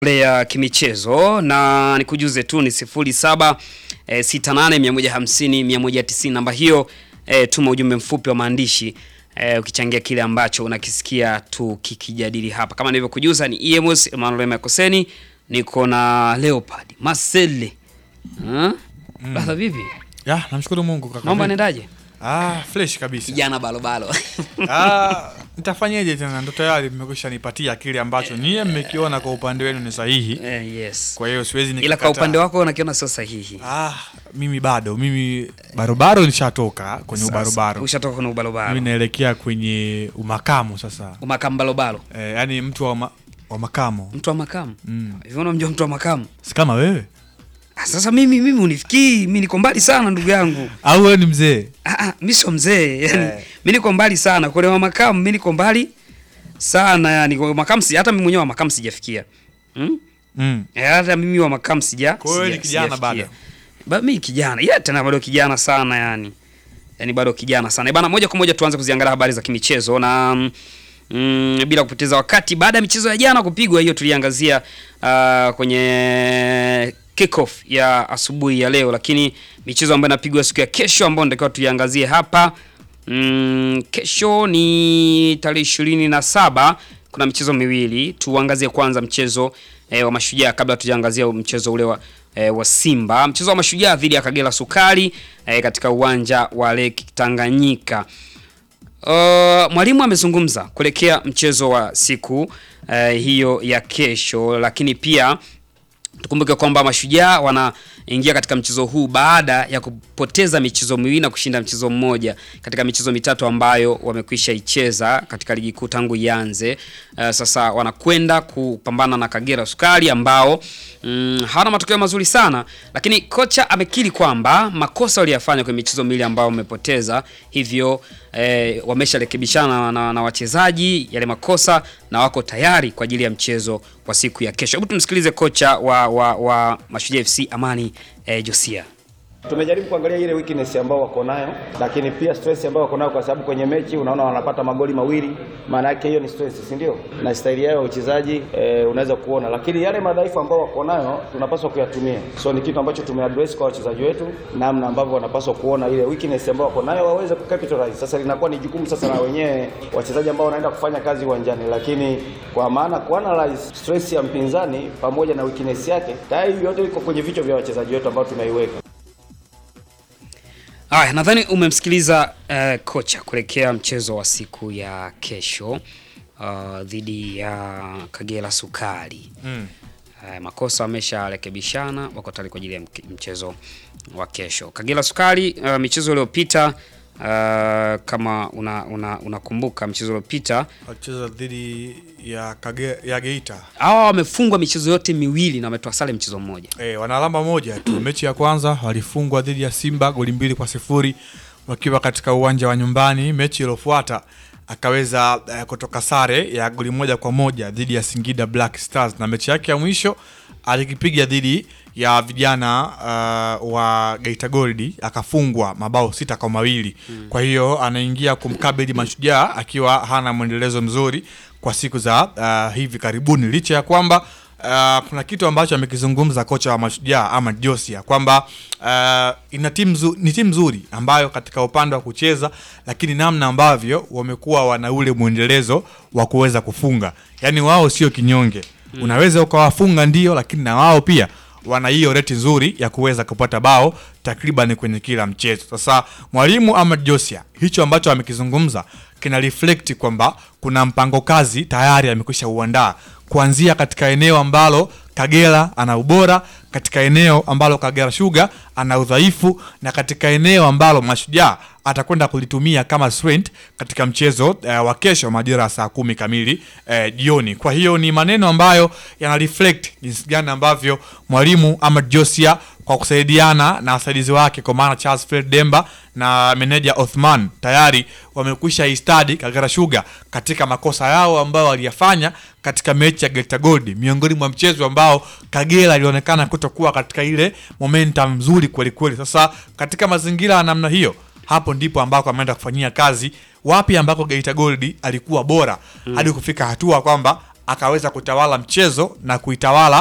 ya kimichezo na nikujuze tu ni sifuri saba e, sita nane mia moja hamsini mia moja tisini namba hiyo e, tuma ujumbe mfupi wa maandishi e, ukichangia kile ambacho unakisikia tukikijadili hapa. Kama nilivyokujuza ni EMS Emmanuel Makoseni, niko na Leopard Marcel. Ah? Baba vipi? Ya, namshukuru Mungu kaka. Naomba nendaje? Ah, fresh kabisa. Kijana balobalo. Ah, nitafanyeje tena? Ndo tayari mmekwisha nipatia kile ambacho nyie mmekiona kwa upande wenu ni sahihi. Eh, yes. Kwa hiyo siwezi Ila kwa nikakataa. upande wako unakiona sio sahihi. Ah, mimi bado, mimi barobaro nishatoka kwenye Sasa, ubarobaro. Ushatoka kwenye ubalobalo. Mimi naelekea kwenye umakamu sasa. Umakambalobalo. Eh, yani mtu wa, ma, wa makamo. Mtu wa makamu. Mm. Hivi unamjua mtu wa makamu? Si kama wewe? Ah, Sasa mimi mimi unifikii, mimi niko mbali sana ndugu yangu. Au wewe ni mzee? Ah, ah, mimi sio mzee. Yani Eh. mimi niko mbali sana. Kwa wa makamu mimi niko mbali sana yani kwa makamu si hata mimi mwenyewe wa makamu sijafikia. Hmm? Mm. Eh, hata mimi wa makamu sija. Kwa hiyo sija- ni kijana sijafikia. bado? Ba mimi kijana. Yeah, tena bado kijana sana yani. Yaani bado kijana sana. Eh, Bana moja kwa moja tuanze kuziangalia habari za kimichezo na mm, mm, bila kupoteza wakati baada ya michezo ya jana kupigwa hiyo tuliangazia uh, kwenye kickoff ya asubuhi ya leo, lakini michezo ambayo inapigwa siku ya kesho ambayo natakiwa tuiangazie hapa mm, kesho ni tarehe ishirini na saba kuna michezo miwili. Tuangazie kwanza mchezo eh, wa Mashujaa kabla tujaangazia mchezo ule wa, eh, wa Simba. Mchezo wa Mashujaa dhidi ya Kagera Sukari eh, katika uwanja wa Lake Tanganyika. Uh, mwalimu amezungumza kuelekea mchezo wa siku uh, hiyo ya kesho, lakini pia tukumbuke kwamba Mashujaa wanaingia katika mchezo huu baada ya kupoteza michezo miwili na kushinda mchezo mmoja katika michezo mitatu ambayo wamekwisha icheza katika ligi kuu tangu ianze. Uh, sasa wanakwenda kupambana na Kagera Sukari ambao mm, hawana matokeo mazuri sana, lakini kocha amekiri kwamba makosa waliyafanya kwenye michezo miwili ambayo wamepoteza, hivyo eh, wamesharekebishana na, na wachezaji yale makosa na wako tayari kwa ajili ya mchezo wa siku ya kesho. Hebu tumsikilize kocha wa, wa, wa Mashujaa FC Amani eh, Josia. Tumejaribu kuangalia ile weakness ambao wako nayo, lakini pia stress ambao wako nayo, kwa sababu kwenye mechi unaona wanapata magoli mawili, maana yake hiyo ni stress, si ndio? Na staili yao ya uchezaji e, unaweza kuona, lakini yale madhaifu ambao wako nayo tunapaswa kuyatumia. So ni kitu ambacho tumeaddress kwa wachezaji wetu, namna ambavyo wanapaswa kuona ile weakness ambao wako nayo waweze kucapitalize. Sasa linakuwa ni jukumu sasa na wenyewe wachezaji ambao wanaenda kufanya kazi uwanjani, lakini kwa maana kuanalyze stress ya mpinzani pamoja na weakness yake, tayari yote iko kwenye vichwa vya wachezaji wetu ambao tumeiweka. Haya, nadhani umemsikiliza eh, kocha kuelekea mchezo wa siku ya kesho uh, dhidi ya Kagera Sukari. Mm. Uh, makosa wamesharekebishana, wako tayari kwa ajili ya mke- mchezo wa kesho. Kagera Sukari uh, michezo iliyopita uh, kama una una- unakumbuka mchezo uliopita Wacheza dhidi ya Kage, ya Geita. hawa wamefungwa michezo yote miwili na wametoa sare mchezo mmoja. E, wana alama moja tu. Mechi ya kwanza walifungwa dhidi ya Simba goli mbili kwa sifuri wakiwa katika uwanja wa nyumbani. Mechi iliyofuata akaweza eh, kutoka sare ya goli moja kwa moja dhidi ya Singida Black Stars, na mechi yake ya mwisho alikipiga dhidi ya vijana uh, wa Geita Gold akafungwa mabao sita kwa mawili. Kwa hiyo anaingia kumkabili Mashujaa akiwa hana mwendelezo mzuri kwa siku za uh, hivi karibuni licha ya kwamba Uh, kuna kitu ambacho amekizungumza kocha wa Mashujaa ama Josia kwamba uh, ina timu nzu- ni timu nzuri ambayo katika upande wa kucheza, lakini namna ambavyo wamekuwa wana ule mwendelezo wa kuweza kufunga, yaani wao sio kinyonge. Unaweza ukawafunga ndio, lakini na wao pia wana hiyo reti nzuri ya kuweza kupata bao takriban kwenye kila mchezo. Sasa mwalimu Ahmad Josia hicho ambacho amekizungumza kina reflect kwamba kuna mpango kazi tayari amekwisha uandaa kuanzia katika eneo ambalo Kagera ana ubora, katika eneo ambalo Kagera Sugar ana udhaifu, na katika eneo ambalo Mashujaa atakwenda kulitumia kama strength katika mchezo eh, wa kesho majira ya saa kumi kamili eh, jioni. Kwa hiyo ni maneno ambayo yana reflect jinsi gani ambavyo mwalimu Ahmad Josia kwa kusaidiana na wasaidizi wake kwa maana Charles Fred Demba na meneja Othman tayari wamekwisha istadi Kagera Sugar katika makosa yao ambayo waliyafanya katika mechi ya Geita Gold, miongoni mwa mchezo ambao Kagera ilionekana kutokuwa katika ile momentum nzuri kweli kweli. Sasa katika mazingira ya namna hiyo, hapo ndipo ambako ameenda kufanyia kazi wapi ambako Geita Gold alikuwa bora hadi kufika hatua kwamba akaweza kutawala mchezo na kuitawala